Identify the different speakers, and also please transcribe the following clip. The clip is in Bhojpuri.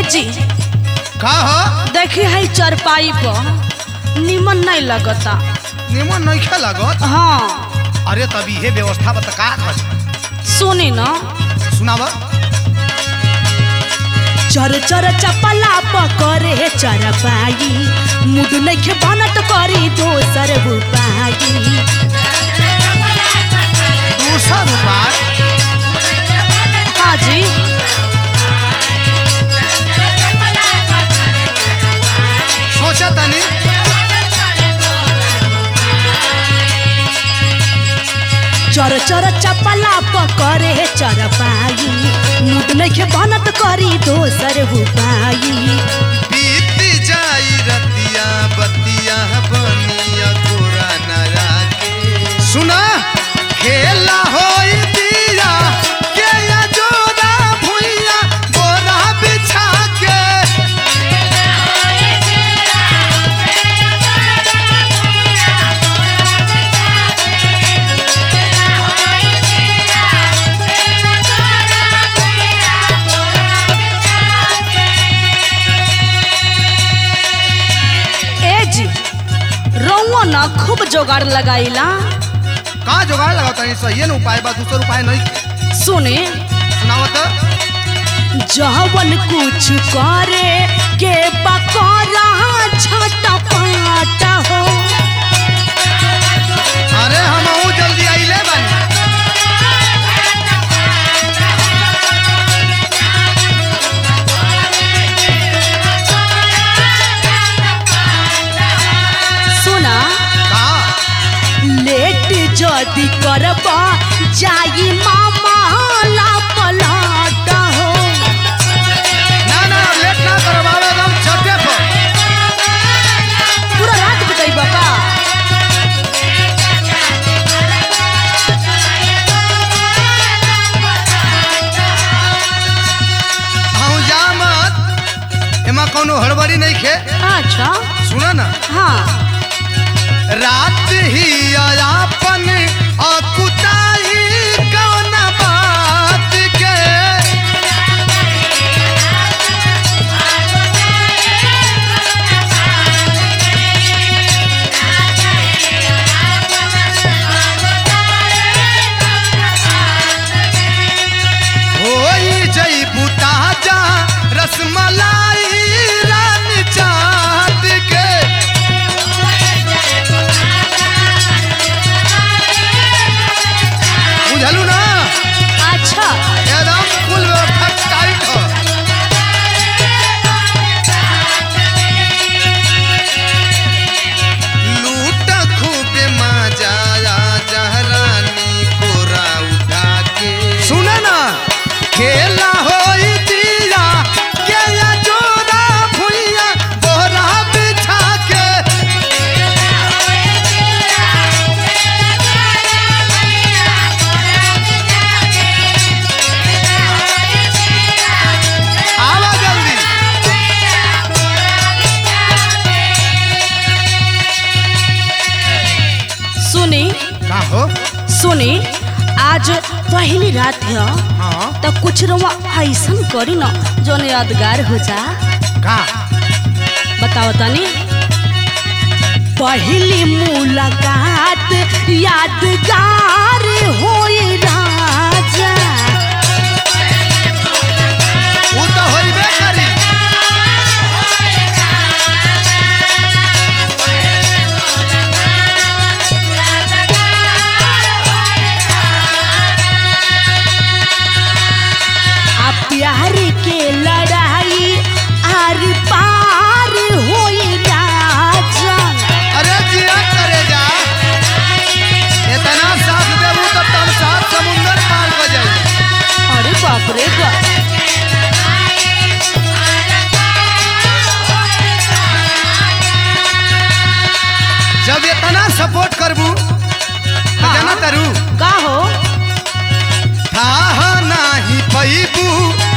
Speaker 1: जी
Speaker 2: का हो
Speaker 1: देखी है चरपाई पर निमन नहीं लगता
Speaker 2: निमन नहीं खे लागत
Speaker 1: हाँ
Speaker 2: अरे तभी हे व्यवस्था बता का कर
Speaker 1: सुनी ना
Speaker 2: सुनाव
Speaker 1: चर चर चपला पकड़े चरपाई मुड नइखे बनत करी दोसर उपाई
Speaker 2: दूसरा उपाय
Speaker 1: हाँ जी
Speaker 2: सोचा तनी
Speaker 1: चर चर चपला पकड़े चरपाई मुड नइखे बनत करी दोसर उपाई
Speaker 2: बीत जाई रतिया बतिया बनिया तोरा नया के सुना खेला होई दिया के या जोरा भुइया बोरा बिछा के
Speaker 1: ए जी रउआ ना खूब जोगाड़ लगाईला
Speaker 2: का जोगाड़ लगाओ तनी सही न उपाय बा दूसर उपाय नहीं
Speaker 1: सुने
Speaker 2: सुनावत
Speaker 1: जवन कुछ करे के पकड़ा छटपट हो
Speaker 2: अरे हम जल्दी आइले बानी
Speaker 1: सुना
Speaker 2: का
Speaker 1: लेट जदी करबा जाई मामा ला पलट हो
Speaker 2: ना ना लेट ना करवावे हम छठे पर
Speaker 1: पूरा रात बिताई बाबा
Speaker 2: हम जा मत एमा कोनो हड़बड़ी नहीं खे
Speaker 1: अच्छा
Speaker 2: सुना ना
Speaker 1: हाँ
Speaker 2: रात ही अपन अकुताई कौन बात के होई जई बुता जा रसमलाई रानी चाट के बुझलू ना
Speaker 1: अच्छा
Speaker 2: एकदम कुल व्यवस्था टाइट हो लूट खूब मजा जहरानी कोरा उठा के सुना ना खेला होई दिया के या जोरा भुइया बोरा बिछा के आवा जल्दी
Speaker 1: सुनी
Speaker 2: का हो
Speaker 1: सुनी आज पहली रात है
Speaker 2: हाँ
Speaker 1: तो कुछ रवा ऐसन करी ना जोन यादगार हो जा
Speaker 2: का
Speaker 1: बताओ तनी पहली मुलाकात यादगार होई राजा
Speaker 2: वो तो होइबे करी
Speaker 1: आ प्यार के लड़ाई आर पार होई राजा
Speaker 2: अरे जिया करे जा इतना साथ देबू तब तो हम सात समुंदर पार कर जाई
Speaker 1: अरे बाप रे बाप
Speaker 2: जब इतना सपोर्ट करबू तो
Speaker 1: हाँ।
Speaker 2: जाना तारू
Speaker 1: का हो
Speaker 2: था नाही पैबू